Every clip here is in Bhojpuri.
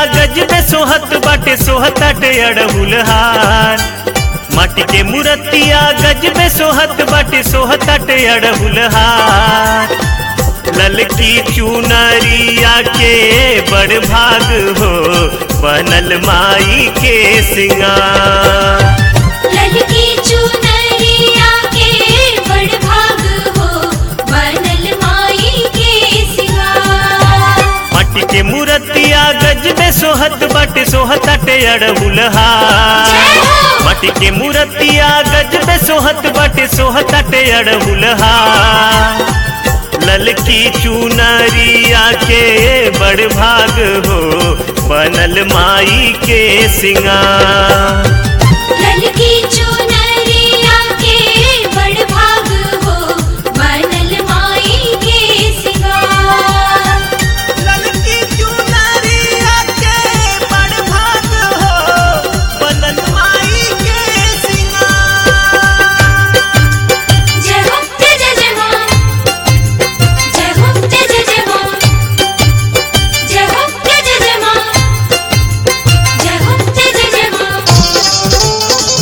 गजबे सोहत बाटे सोहताटे अड़हुल हार माटी के मूर्तिया गजबे सोहत बाटे सोहताटे अड़हुल हार ललकी चुनरिया के बड़ भाग हो बनल माई के सिंगार ललकी चुनरिया के बड़ भाग हो बनल माई के सिंगार माटी के मूर्तिया गजबे सोहत बाटे सोहताटे अड़हुल हार जय हो। माटी के मूर्तिया गजबे सोहत बाटे सोहताटे अड़हुल हार ललकी चुनरिया के बड़ भाग हो बनल माई के सिंगार ललकी चुनरिया के बड़ भाग हो बनल माई के सिंगार ललकी चुनरिया के बड़ भाग हो बनल माई के सिंगार जय हो जय जय जय मां जय हो जय जय जय मां जय हो जय जय जय मां जय हो जय जय जय मां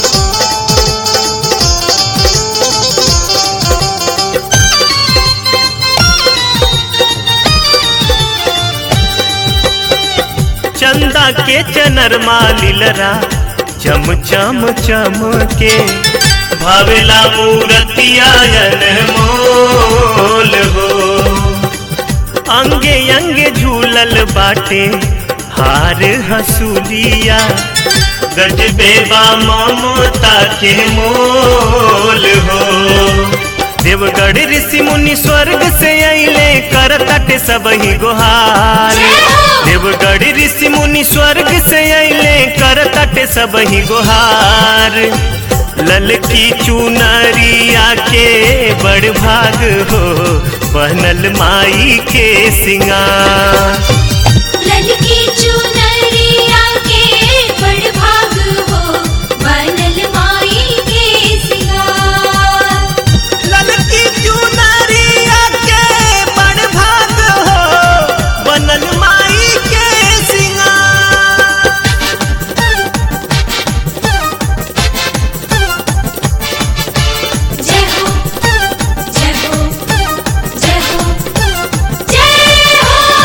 चंदा के चनरमा लीलरा चम चम चम के भावेला मूरतिया मोल हो अंगे अंगे झूलल बाटे हार हसूलिया गजबे बा ममता के मोल हो देवगढ़ ऋषि मुनि स्वर्ग से अइले करतट सब ही गुहार जय हो। देवगढ़ ऋषि मुनि स्वर्ग से अइले करतट सब ही गुहार ललकी चुनरिया के बड़ भाग हो बनल माई के सिंगार ललकी चुनरिया के बड़ भाग हो बनल माई के सिंगार ललकी चुनरिया के बड़ भाग हो बनल माई के सिंगार जय हो जय हो जय हो जय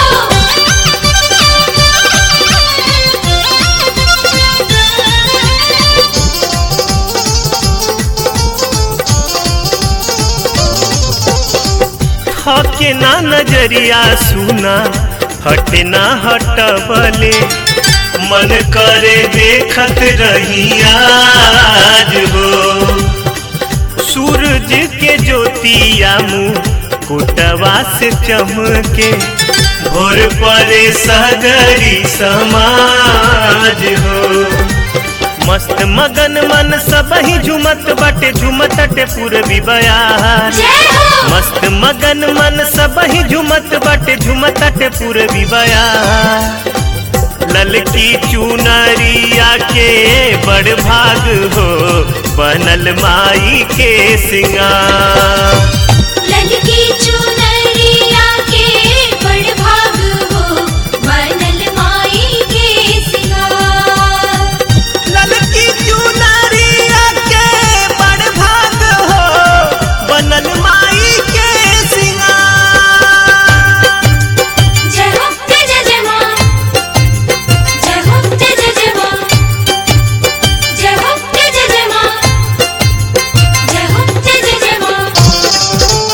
हके ना नजरिया सुना हटे ना हटबले मन करे देखत रही आज हो सूरज के ज्योतिया मुँह कुटवा से चमके भोर परे सगरी समाज हो मस्त मगन मन सब ही झुमत बटे झुमत टे पूर्वी बयार जय हो मस्त मगन मन सब ही झुमत बटे झुमत टे पूर्वी बयार ललकी चुनरिया के बड़ भाग हो बनल माई के सिंगार ललकी चुनरिया के बड़ भाग हो बनल माई के सिंगार ललकी चुनरिया के बड़ भाग हो बनल माई के सिंगार जय हो जय जय जय मां जय हो जय जय जय मां जय हो जय जय जय मां जय हो जय जय जय मां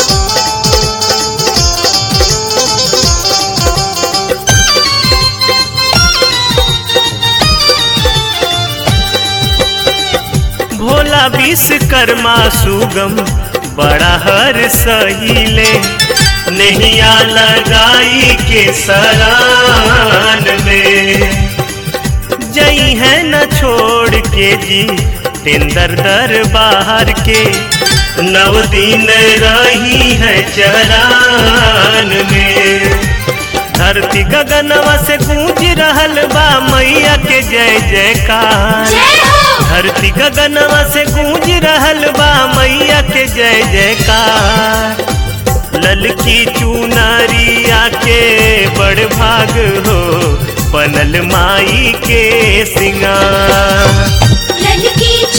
भोला विश्वकर्मा सुगम बड़ा हर सहीले नैया लगाई के सरान में जई है न छोड़ के जी तेंदर दरबार के नव दिन रही है चरान में धरती गगनवा से गूंज रहल बा मैया के जय जयकार जय हो धरती गगनवा से गूंज रहल बा मैया के जय जयकार ललकी चुनरिया के बड़ भाग हो बनल माई के सिंगार ललकी